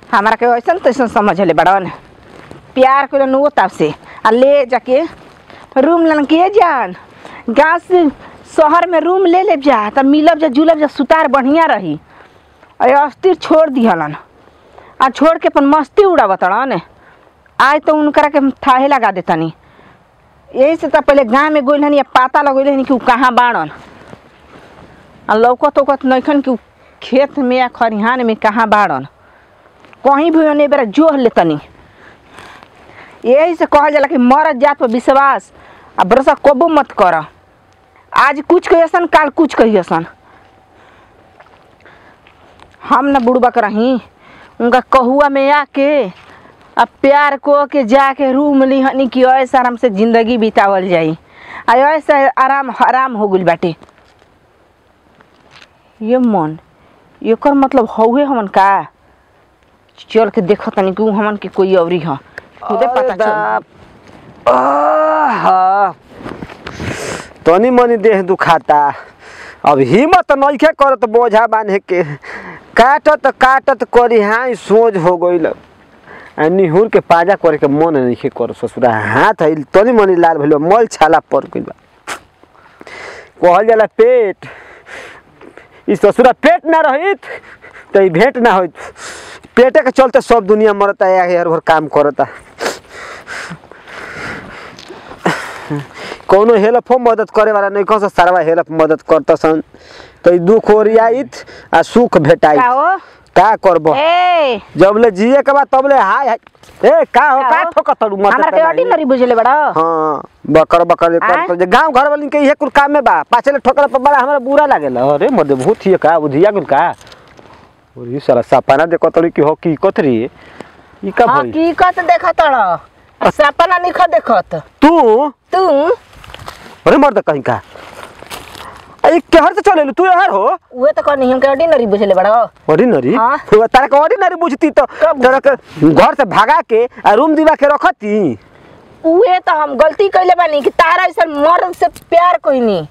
हमारा के ऐसा तैसन समझ ले बड़न प्यार कर नु तब से आ ले जाके रूम लन के जान गाँव से शहर में रूम ले ले जा तब मिलब जा जुलब जा सुतार बढ़िया रही अरे अस्थिर छोड़ दिहलन आ छोड़ के अपन मस्ती उड़ावतड़न आज तो उनकरा के हम थाहे लगा देतनी यही से तो पहले गाँव में गोइल हनी या पता लगोइल हनी कि उ कहाँ बाड़न आ लौकत उकत नइखन कि उ खेत में या खरिहान में कहाँ बाड़न कहीं भी ओने बेरा जोह लेतनी यही से कहल जाला कि मरत जात पर विश्वास आ भरोसा कबो मत कर आज कुछ कहियसन काल कुछ कहियसन हम न बुड़बक रही उनका कहुआ में आके अब प्यार को के जाके रूम ली हनी कि ऐसा आराम से जिंदगी बितावल जाई आ ऐसा आराम हराम हो गइल बाटे ये मन एकर मतलब हौहे हमन का चल के देखो तनी कि उ हमन के कोई औरी ह खुदे पता चल आहा। तनी मनी देह दुखाता अब हिम्मत नइखे करत बोझा बांधे के काटत काटत करी हाँ सोझ हो गइल आ निहुर के पाजा करे के मन नइखे कर ससुरा हाथ है तनी मनी लाल भइल बा, मल छाला पड़ गइल बा कहल जाला पेट ई ससुरा पेट ना रहित त ई भेंट ना होइत पेटे के चलते सब दुनिया मरता है यार भर काम करता कौनो हेल्प हो मदद करे वाला नहीं कौन सा सारा हेल्प मदद करता सन तो ई दुख ओरियाइत आ सुख का भेटाइत हो का करबो ए जब ले जिए के बाद तब ले हाय हाय ए का हो का का हो? ठोकत तड़ू मत हमरा के ऑर्डिनरी बुझले बड़ा हां बकर बकर आय? कर जे गांव घर वाली के इहे कुल काम में बा पाछे ले ठोकर पर बड़ा हमरा बुरा लागेला अरे मर्दे भूत हिए का बुधिया गुल का और ई सारा सपना देखो तड़ी की हो की कतरी ई का भई हकीकत देखत रह सपना निख देखत तू तू अरे मर्द कहीं का अरे केहर से चले तू यार हो उहे तो कहनी हमके ऑर्डिनरी बुझले बड़ा ऑर्डिनरी हाँ। तारा के ऑर्डिनरी बुझती तो कब तारा के घर से भगा के आ रूम दिवा के रखती उहे तो हम गलती कइले बानी कि तारा ऐसा मर्द से प्यार कोइनी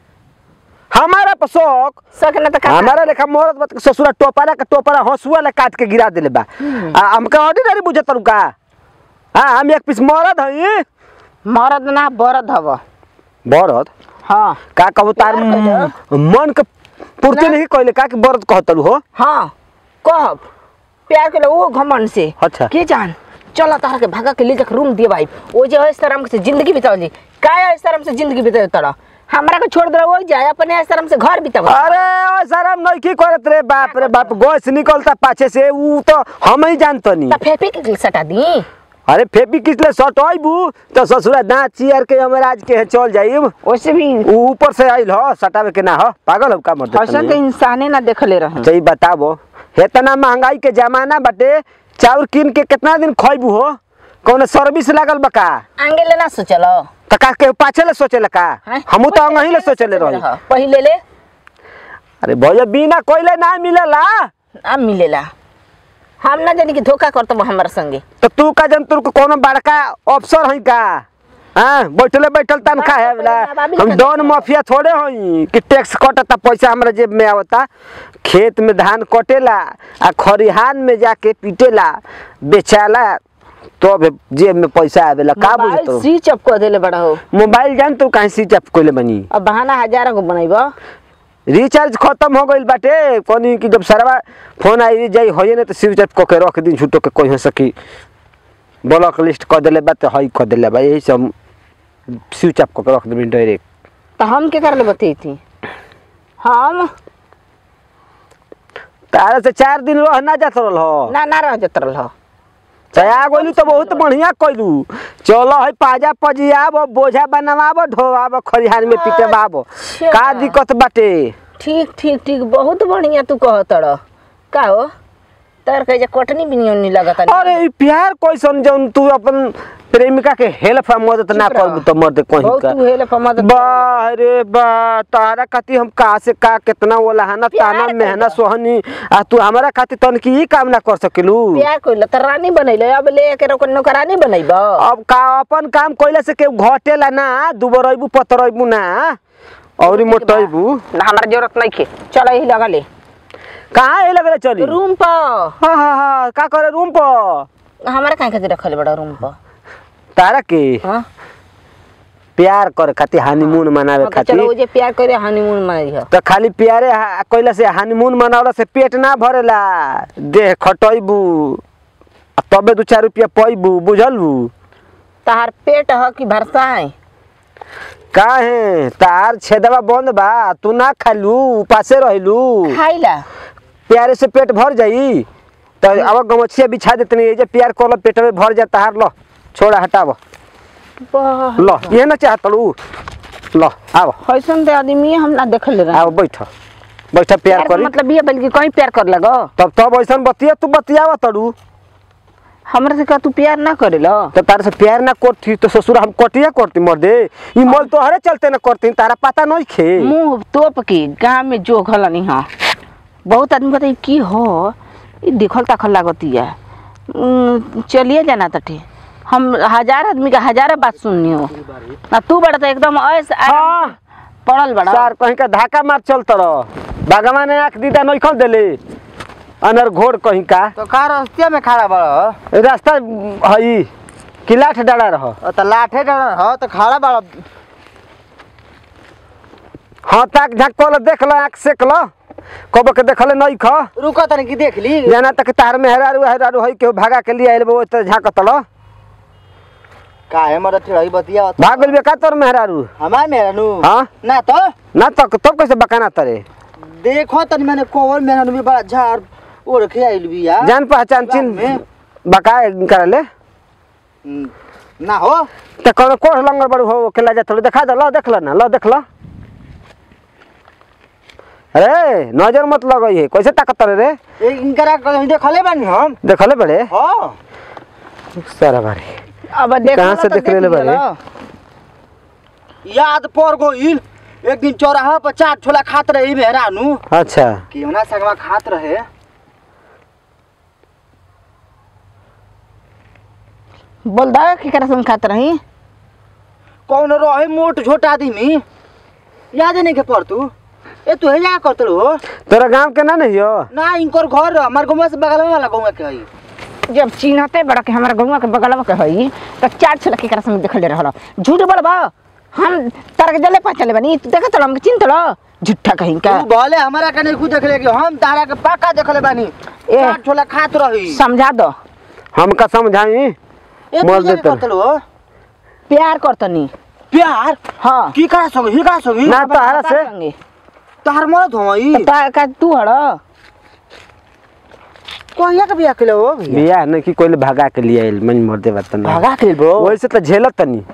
हमारा पर शौक सक न त का हमारा लेखा मरद मत ससुरा टोपरा के टोपरा हंसुआ ले काट के गिरा देले बा आ हमका ऑर्डिनरी बुझत रुका हाँ हम एक पीस मरद हई मर्द ना बरद हव बरद हाँ का कहू तार प्यार कइले। मन के पूर्ति ना। नहीं कइले का कि बरद कहतलू हो हाँ कहब प्यार के वो घमंड से अच्छा। के जान चलो तारा के भागा के ले जाके रूम दिए भाई वो जो है शर्म से जिंदगी बिताओ जी का है शर्म से जिंदगी बिताओ तड़ा हमरा के छोड़ दो वो जाए अपने शर्म से घर बिताओ अरे ओ शरम नहीं की करत रे बाप रे बाप गैस निकलता पाछे से ऊ तो हम ही जानतनी त फेफी के सटा दी अरे फेबी किसले सट आइबू तो ससुरा दांत चियर के हमराज के चल जाइब वैसे भी ऊ ऊपर से आइल ह सटावे के ना ह पागल हो का मर्द ऐसा के इंसाने ना देखले रहे सही बताबो इतना महंगाई के जमाना बाटे चाउर किन के कितना दिन खइबू हो कौन सर्विस लागल बा का आगे ले ना सोचलो त का के पाछे ले सोचेला का हैं? हमू तो अंगही ले सोचले रही पहिले ले अरे भैया बिना कोइले ना मिलेला आ मिलेला हम ना जानी कि धोखा करतो हमारे संगे तो तू का जन तू कोनो बड़का अफसर हई का हाँ बैठले बैठल तनखा है वाला हम डॉन माफिया थोड़े हई कि टैक्स कटता पैसा हमरा जेब में आवता खेत में धान कटेला आ खरिहान में जाके पीटेला बेचाला तो जेब में पैसा आवेला का मोबाइल बुझतो स्विच ऑफ कर देले बड़ा हो मोबाइल जान तू कहीं स्विच ऑफ कइले बनी अब बहाना हजार को बनाइबो रिचार्ज खत्म हो गइल बाटे कोनी कि जब सरवा फोन आई जाई होई ना तो स्विच ऑफ क के रख दिन छुटो के कोई हो सकी ब्लॉक लिस्ट कर देले बा तो हई कर देले बा यही सब स्विच ऑफ क के रख देबी डायरेक्ट तो हम के कर ले बती थी हम तारा से चार दिन रह ना जात रहल हो ना ना रह जत रहल चाहे आ गइलू तो बहुत बढ़िया कइलू चलो है पाजा पजियाब बोझा बनवाब ढोवाब खरिहान में पिटवाब अच्छा। का दिक्कत बाटे ठीक ठीक ठीक बहुत बढ़िया तू कह तड़ का हो तर कहे कटनी भी नहीं लगत अरे ई प्यार कैसन जौन तू अपन प्रेमिका के हेल्प आ मदद ना चुप रह। करबू तो मर्द कहीं बहुत का तू हेल्प मदद बा रे बा तारा खातिर हम का से का कितना वो लहाना प्यार ताना मेहना कइला। सोहनी आ तू हमारा खातिर तन की ई काम ना कर सकेलू प्यार कइला त रानी बनैले अब ले के रोक नौकरानी बनैबो अब का अपन काम कइला से के घटेला ना दुबरइबू पतरइबू ना औरी मोटइबू ना हमारा जरूरत नहीं खे चलो यही लगा ले कहाँ ये लगले चली रूम पर हाँ हाँ हाँ का करे रूम पर हमारा काहे खातिर रखले बड़ा रूम पर तारा के हाँ प्यार करे खातिर हनीमून मनावे हाँ, तो चलो वो खातिर जे प्यार करे हनीमून मनाई है तो खाली प्यारे हा- कइला से हनीमून मनावला से पेट ना भरेला देह खटैबू आ तबे दू चार रुपया पैबू बुझलबू तहार पेट ह कि भरसाए काहे तार छेदवा बंद बा तू ना खालू उपासे रहलू खाइला प्यारे से पेट भर जाई तो अब गमछिया बिछा देतनी ये जे प्यार करल पेट में भर जा तार लो छोड़ा हटाव वाह लो ये ना चाहतलू लो आव कैसन दे आदमी हम ना देखले रहे आव बैठ बैठ प्यार प्यार का करी मतलब ये बल्कि कहीं प्यार कर लगो तब तब ऐसन बतिया तू बतियावा तड़ू हमरा से का तू प्यार ना करेलो तो तारे से प्यार ना करती तो ससुर हम कटिया करती मर दे ई मोल तो हरे चलते ना करती तारा पता नहीं खे मुंह तोप के गांव में जो घलनी हा बहुत आदमी बताई की हो ई देखल ताखल लागतिया उम, चलिए जाना तटे हम हजार आदमी का हजारों बात सुननी हो ना तू बड़ा तो एकदम ऐस हाँ पड़ल बड़ा सर कहीं का धाका मार चल तरह बागवा ने आंख दीदा नहीं खोल देले अनर घोड़ कहीं का तो का रस्ते में खड़ा बड़ रास्ता हई किलाठ डाला रह तो लाठे डर ह तो खड़ा बड़ हाँ ताक झाक कोल देख ल आंख सेक ल कब के देखले नहीं ख रुको तनी की देख ली जाना तक तार में हेरारू हेरारू हई के भागा के लिए आइल वो तो झाक तल काहे मर ठेड़ई बतिया भाग गेल का तोर मेहरारू हमार मेरा नु हाँ ना तो ना तक तब कैसे बकाना तरे देखो तनी मैंने कोवर मेरा नु भी बड़ा झाड़ ओढ़ के आइल भी यार जान पहचान चिन में? बकाए कर ले हम्म, ना हो तो कौन कोढ़ लंगर बड़ू हो केला जा थोड़ी देखा दे लो देख लो ना लो देख लो अरे नजर मत लगई है कैसे ताकत रे ए इनकरा कहीं देखले बानी हम देखले बड़े हां सारा बारे अब देख कहाँ से देख लेले बारे? याद पड़ गइल एक दिन चौराहा पर चार छोला खात रही मेहरा नु अच्छा केवना संगवा खात रहे बोल दा की करे सुन खात रही कौन रहे मोट छोट आदमी याद नहीं के पड़ तू ए तू हेजा करत हो तोरा गांव के ना नहीं हो ना इनकर घर हमार गाँव से बगल वाला गाँव के हई जब चिन्हते बड़ा के हमारा गौवा के बगलवा के हई तो चार छला के करे सुन देखले रहल झूठ बोलबा हम तार के जले पहचाले बनी तू देखत हम चिन्हत लो झूठा कहीं का तू भले हमारा के नहीं खुद देखले कि हम तारा के पक्का देखले बानी ए। चार छोला खात रही समझा दो हमका समझाई ए तू मर हेजा देतन। करत हो प्यार करतनी प्यार हाँ की करा संग ही करा संग ना तारा से संगे। तार मरद होई तो ता का तू हड़ कहिया के बिया केले हो भैया बियाह नहीं कि कोई भागा के लिए आइल मन मर दे बात ना भागा के ब्रो वैसे तो झेलत तनी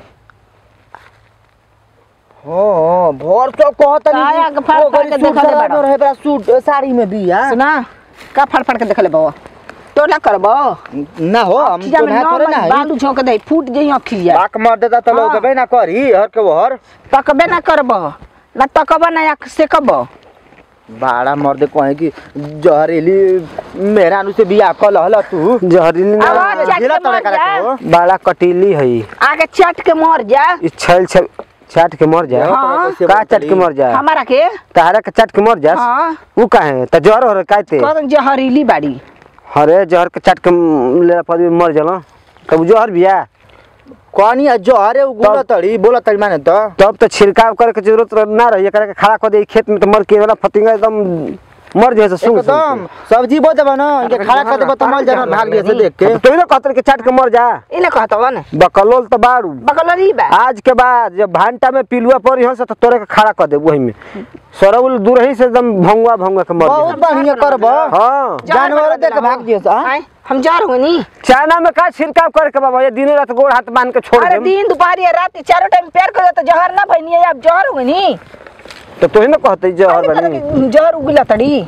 हां भोर तो कहत काया के फाड़ फाड़ के देखले बाड़ा। रहे बड़ा सूट साड़ी में बिया सुना का फड़ फड़ के देखले बाबा तो ना करबो ना हो हम खिजा तो में ना नौ थोड़े मन ना है बालू झोंक दे फूट जई अखिया बाक मार देता तो लोग हाँ। बे ना करी हर के वो हर तकबे ना करबो ना तकबो ना आँख से कबो बाड़ा मर दे कहे कि जहरीली मेरा नु से बिया कल हल तू जहरीली ना आवाज चाट झेला के तोड़े मर करा जा। के हो बाड़ा कटीली है आगे चट के मर जा इस छल छल चाट के मर जा हाँ। का चाट के मर जा हमारा के तारा के चाट के मर जा हाँ उ काहे त जहर हो रे काते कौन जहरीली बाड़ी अरे जहर के चाट के म- ले पर मर जाला तब जहर बिया कहानी जहरे उगुला तड़ी बोला तड़ी माने तो तब तो छिड़काव करे के जरूरत रह- ना रही एकरा के खड़ा कर दे खेत में तो मर के वाला फतिंगा एकदम मर जाए सुन एकदम सब्जी बो देबा ना इनके खड़ा कर देबा तो मल जाना भाग लिए से देख के तो ना कहते के चाट के मर जा इले कहत वन बकलोल तो बाड़ू बकलरी बा आज के बाद जब भांटा में पिलुआ पड़ी हो तो तोरे के खड़ा कर दे वही में सरौल दूर ही से एकदम भंगुआ भंगुआ के मर बहुत जा बढ़िया करबा हाँ जानवर देख के भाग दिए सा आय, हम जा रहे नी चाना में का छिड़काव करे के बाबा ये दिनों रात गोड़ हाथ बांध के छोड़ अरे दे दिन दोपहर या रात चारों टाइम प्यार कर तो जहर ना भइनी है अब जहर हो नी तो तोही ना कहते जहर बनी जहर उगला तड़ी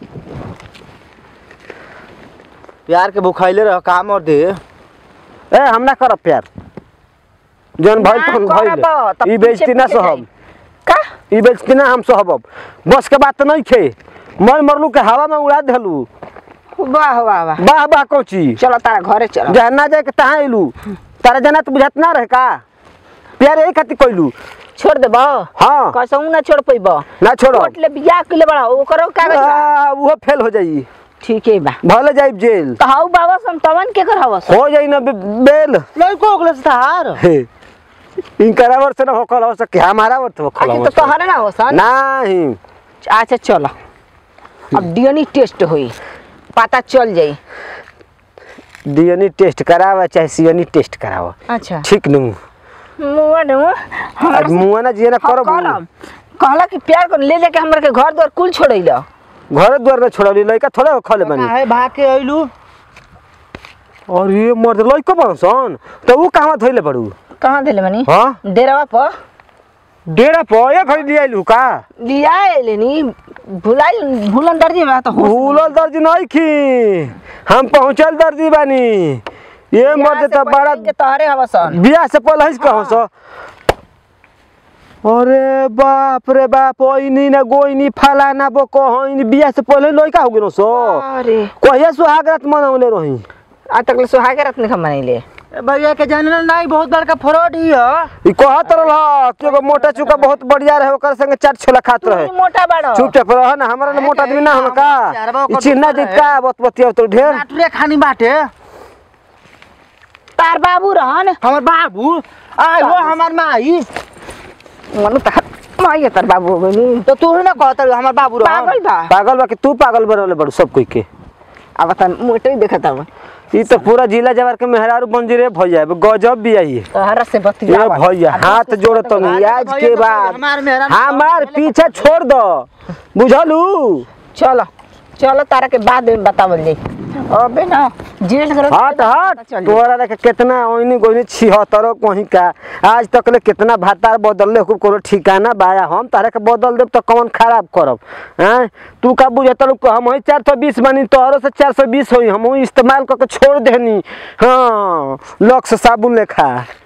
प्यार के भुखाइले रह काम और दे ए हम ना करब प्यार जौन भइल ना तहन करब, तब भइल ई पीछे बेइज्जती ना पीछे सहब का ई बेइज्जती ना हम सहब बस के बात तो नहीं खे मर मरलू के हवा में उड़ा देलू वाह वाह वाह वाह वाह कोची चलो तारा घरे चलो जहाँ ना जाए के तहाँ अइलू तारा जना तो बुझात ना रहे का प्यार यही खातिर कइलू छोड़ देबो हाँ कसौ ना छोड़ पैबो ना छोड़ो कोर्ट ले बियाह के ले बड़ा ओकरो कागज बा। आ, वो फेल हो जाई ठीक है बा भले जाई जेल तो हाउ बाबा सन तवन के कर हवस हो जाई ना बे- बेल लड़को ओकले से थार हे इनकरा वर्ष ना होकल हो सके हमारा वर्ष होकल अच्छा तो तोहरे ना हवसन नहीं अच्छा चलो अब डीएनए टेस्ट होई पता चल जाई डीएनए टेस्ट करावा चाहे सीएनए टेस्ट करावा अच्छा ठीक नु मुआ नु आज मुआ ना जिए ना करब करम कहला कि प्यार कर ले लेके हमर के घर द्वार कुल छोड़ैला घर द्वार में छोड़ली लइका थोड़े हो खले बनी काहे भाग के अइलू और ये मर्द लइको बनसन तो ऊ कहवा धइले बड़ू कहाँ देले मनी हां डेरावा पर डेरा पर एक घड़ी लिया लू का लिया आइले नी भुलाइल भूलन दर्जी बा तो होश भूलल दर्जी नहीं की हम पहुंचल दर्जी बानी ये मर्द तो बड़ा के तोहरे हवसन बियाह से पहले ही कहो सो अरे बाप रे बाप ओइनी ना गोइनी फलाना बो कहनी बियाह से पहले लइका हो गेलो सो अरे कहिया सुहाग रात मनौले रही आ तक सुहागे रात नहीं मनैले ए भैया के जानल नहीं बहुत बड़का फ्रॉड ही है ई कहत रहल कि एगो मोटा चुका बहुत बढ़िया रहे ओकर संगे चाट छोला खात तू रहे ही मोटा बाड़ो चुपचाप रह ना हमारा ना मोटा आदमी ना हम का यार बा, ओकर ई चिन्ना दोस्त जीत का बत बतिया तो ढेर नाटुरे खानी बाटे तार बाबू रहन हमर बाबू आय वो हमर माई मनु तार माई तार बाबू हो गइनी तो तू ही ना कहत रही हमर बाबू रह पागल बा पागल बा कि तू पागल बनले बड़ू सब कोई के अब त मोटे ही देखत हव ई तो पूरा जिला जवार के मेहरारू बंजीरे भैया गजब भी आई तोहरा से ये बतिया भैया हाथ जोड़ तो नहीं आज के बाद हमार मेहरारू हमार पीछे छोड़ दो बुझलू चलो चलो तारा के बाद में बतावल जाई अबे ना जेल करो हट हट तोरा रे के कितना ओइनी गोइनी छिहत्तर कहीं का आज तक ले कितना भातार बदलले खूब कोनो ठिकाना बाया हम तारे के बदल देब तो कौन खराब करब हैं तू का बुझत लोग हम ही चार सौ बीस बानी तोहरो से चार सौ बीस होई हम इस्तेमाल करके छोड़ देनी हाँ लक्स साबुन लेखा